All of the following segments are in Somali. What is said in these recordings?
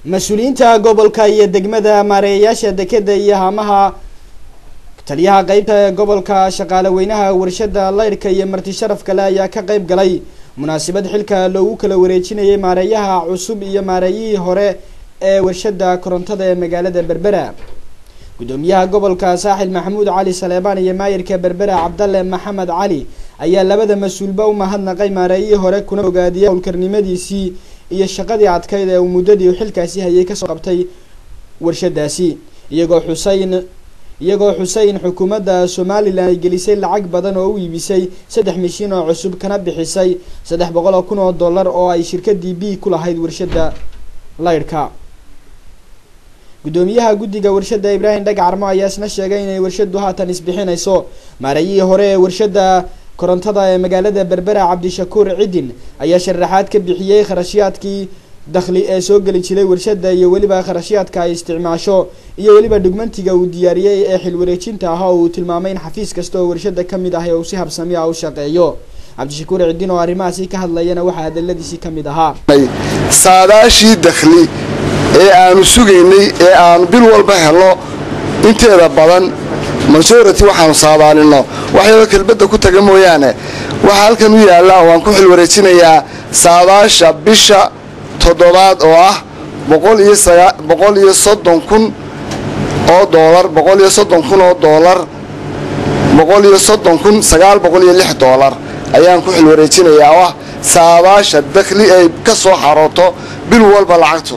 mas-uuliyiinta gobolka iyo degmada maareeyayaasha dekeda iyo haamaha taliyaha qeybta gobolka shaqaale weynaha warshada laydhka iyo marti sharaf kale ayaa ka qeyb galay munaasabad xilka loogu kala wareejinayay maareeyaha cusub iyo maareeyihii hore ee warshada korontada ee magaalada berbera gudoomiyaha gobolka saaxil maxamuud cali saleebaan iyo maayirka berbera cabdalle maxamed cali ayaa labada mas-uulba u mahadnaqay maareeyihii hore kuna ogaadiyay howlkarnimadiisii iyo shaqadii adkayd ee uu muddadii xilkaasi hayay kasoo qabtay warshadaasi iyagoo xuseyn iyagoo xuseyn xukuumadda somalilan ay gelisay lacag badan oo u iibisay saddex mishiin oo cusub kana bixisay saddex boqol oo kun oo dollar oo ay shirkadii b ku lahayd warshada laydhka gudoomiyaha guddiga warshada ibraahim dhagacarmo ayaa isna sheegay inay warshadu haatan isbixinayso maareeyihii hore ee warshada korontada ee magaalada berbera cabdishakuur cidin ayaa sharaxaad ka bixiyey kharashyaadkii dakhli ee soo geli jiray warshada iyo weliba kharashyaadka ay isticmaasho iyo weliba dhugmantiga uu diyaariyey ee xilwareejinta ah oo uu tilmaamay in xafiis kasta oo warshada kamid ah ee uu si habsami ah u shaqeeyo cabdishakuur cidin oo arrimahaasi ka hadlayana waxaa hadaladiisii kamid ahaa saadaashii dakhli ee aanu sugaynay ee aanu bil walba helo inteeda badan majority waxaanu saadaalino waxyadoo kelbadda ku taga mooyaane waxaa halkan u yaalla waan ku xil wareejinayaa saadaasha bisha toddobaad oo ah boqol iyo soddon kun oo doolar boqol iyo soddon kun oo doolar boqol iyo soddon kun sagaal boqol iyo lix doolar ayaan ku xil wareejinayaa oo ah saadaasha dakhli ay ka soo xarooto bil walba lacagtu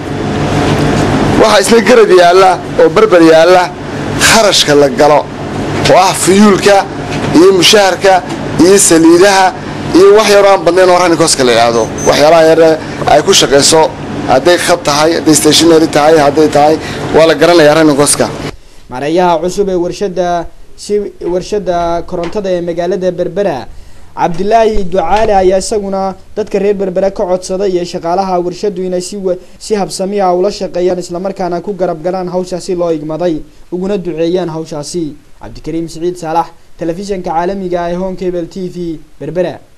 waxaa isna garab yaalla oo berber yaalla kharashka la galo oo ah fuyuulka iyo mushaharka iyo saliidaha iyo wax yaroo aan badnayn oo ranikoska la yidhaahdo waxyaalaha yare ay ku shaqayso hadday khad tahay hadday stationary tahay hadday tahay waa la garanayaa ranikoska maareeyaha cusub ee warshada si warshada korontada ee magaalada berbera cabdilaahi ducaale ayaa isaguna dadka reer berbere ka codsaday iyo shaqaalaha warshadu inay si si habsami ah ula shaqeeyaan islamarkaana ku garab galaan hawshaasi loo igmaday uguna duceeyaan hawshaasi cabdikariim siciid saalax telefishanka caalamiga ee home cable t v berbera